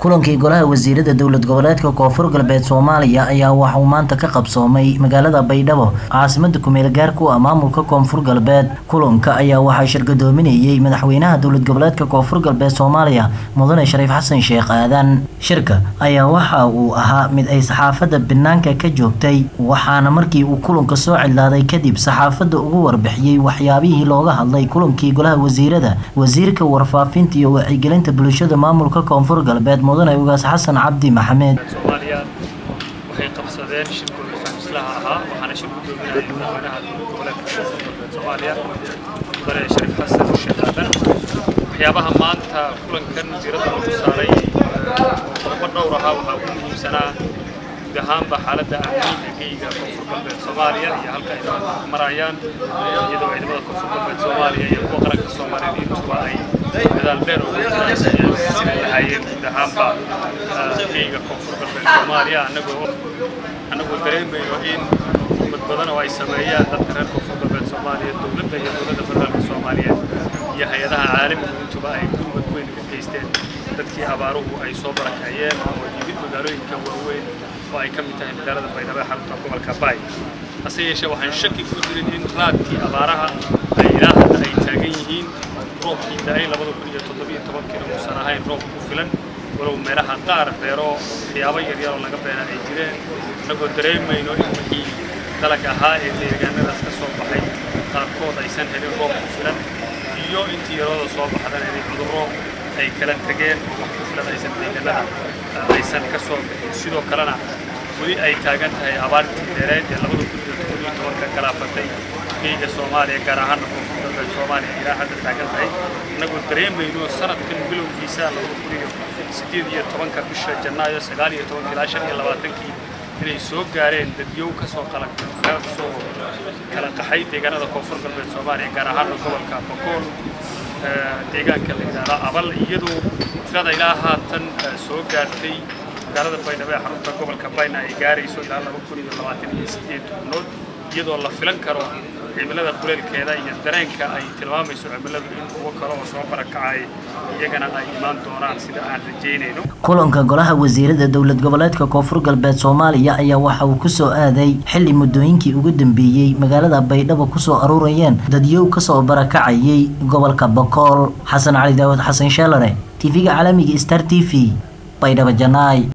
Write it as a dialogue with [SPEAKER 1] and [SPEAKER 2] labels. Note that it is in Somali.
[SPEAKER 1] kulankii golaha wasiirada dowlad goboleedka koonfur galbeed soomaaliya ayaa waxa uu maanta ka qabsoomay magaalada baydhabo caasimada kumeel gaarku ah maamulka koonfur galbeed kulanka ayaa waxaa shirgadoominayay madaxweynaha dowlad goboleedka koonfur galbeed soomaaliya mudane shariif xasan sheekh aadan shirka ayaa waxa uu ahaa mid ay saxaafadda banaanka ka joogtay waxaana markii uu kulanka soo cidlaaday kadib saxaafadda ugu warbixiyey waxyaabihii looga hadlay kulankii golaha wasiirada wasiirka warfaafinta iyo wacyigelinta bulshada maamulka koonfur galbeed mudane ugaas xasan cabdi maxamed
[SPEAKER 2] soomaaliya waxay qabsadeen shirkooda faamislaha ahaa waxaana shir gudoominayay madaxweynaha goboleedka koonfur galbeed soomaaliya mudane shariif xasan sheekh aadan waxyaabaha maanta kulankan diiradda lagu saaray qodobo dhowr ahaa waxaa ugu muhiimsanaa guud ahaanba xaaladda amniga geyga koonfur galbeed soomaaliya iyo halka ay marayaan iyadoo ciidamada koonfur galbeed soomaaliya iyo kuwa qaranka soomaaliyeed intuba ay dadaal dheer ugu jiraan sidii lahaayeen guud ahaanba geyga koonfur galbeed soomaaliya annagoo annagoo dareemayno in ummad badan oo ay sameeyaan dadka reer koonfur galbeed soomaaliya dowladda iyo dowladda federaalka soomaaliyeed iyo hay-adaha caalamigu intuba ay gurmad weyn ka geysteen dadkii abaaruhu ay soo barakaciyeen oo yimid magaalooyinka waaweyn oo ay ka mid tahay magaalada baydhabo ee xarunta gobolka baay hase yeeshee waxaan shaki ku jirin in raadkii abaaraha ay ilaa hadda ay taagan yihiin roobkii da-ay labada kun iyo toddobiyo tobankiina uusan ahayn roob ku filan walow meelaha qaar beero waxyaabo yaryar oo laga beera ay jireen annagoo dareemayno in wixii dalag ahaa ee deegaanadaas ka soo baxay qaarkood aysan helin roob ku filan iyo intii yarooda soo baxdana inay cudurro ay kala tegeen oo wax ku filan aysan deegaanada aysan ka soo bixin sidoo kalena weli ay taagan tahay abaartii dheereed ee labada kun iyo toban iyo tobanka galaafatay geyga soomaaliya gaar ahaana koonfur galbeed soomaaliya ilaa hadda taagan tahay innagoo dareemayno sanadkan bilowgiisa labada kun iyo sideed iyo tobanka bisha janaayo sagaal iyo tobanka ilaa shan iyo labaatankii inay soo gaareen dadyow kasoo kala kasoo kala qaxay deegaanada koonfur galbeed soomaaliya gaar ahaana gobolka bokool deegaanka la yidhaahdo abal iyadoo tirada ilaa haatan soo gaartay magaalada baydhabo ee xarunta gobolka bayna ay gaarayso ilaa laba kun iyo labaatan iyo sideed tobnood iyadoo la filan karo cimilada kuleelkeeda iyo dareenka ay tilmaamayso cimiladu in kuwo kale oo soo barakacay iyagana ay imaan doonaan sida aan rajaynayno
[SPEAKER 1] kulanka golaha wasiirada dowlad goboleedka koonfur galbeed soomaaliya ayaa waxa uu kusoo aaday xilli muddooyinkii ugu dambeeyey magaalada baydhabo kusoo aruurayeen dadyow kasoo barakacayay gobolka bokool xasan cali daawad xasan sheelare tv-ga caalamiga star t v baydhabo janaay